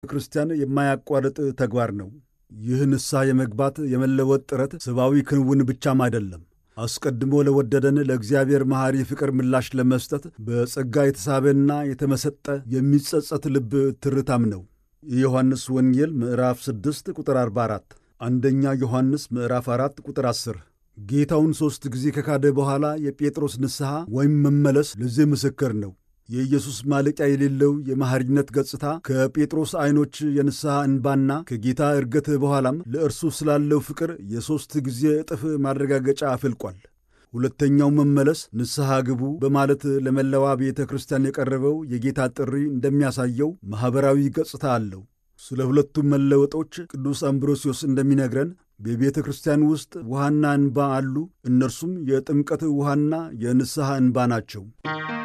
ክርስቲያን የማያቋርጥ ተግባር ነው። ይህ ንስሐ የመግባት የመለወጥ ጥረት ሰብአዊ ክንውን ብቻም አይደለም። አስቀድሞ ለወደደን ለእግዚአብሔር መሐሪ ፍቅር ምላሽ ለመስጠት በጸጋ የተሳበና የተመሰጠ የሚጸጸት ልብ ትርታም ነው። የዮሐንስ ወንጌል ምዕራፍ 6 ቁጥር 44፣ አንደኛ ዮሐንስ ምዕራፍ 4 ቁጥር 10። ጌታውን ሦስት ጊዜ ከካደ በኋላ የጴጥሮስ ንስሐ ወይም መመለስ ለዚህ ምስክር ነው። የኢየሱስ ማለቂያ የሌለው የመሐሪነት ገጽታ ከጴጥሮስ ዐይኖች የንስሐ እንባና ከጌታ እርገት በኋላም ለእርሱ ስላለው ፍቅር የሦስት ጊዜ እጥፍ ማረጋገጫ አፍልቋል። ሁለተኛው መመለስ ንስሐ ግቡ በማለት ለመላዋ ቤተ ክርስቲያን የቀረበው የጌታ ጥሪ እንደሚያሳየው ማኅበራዊ ገጽታ አለው። ስለ ሁለቱም መለወጦች ቅዱስ አምብሮሲዮስ እንደሚነግረን በቤተ ክርስቲያን ውስጥ ውሃና እንባ አሉ። እነርሱም የጥምቀት ውሃና የንስሐ እንባ ናቸው።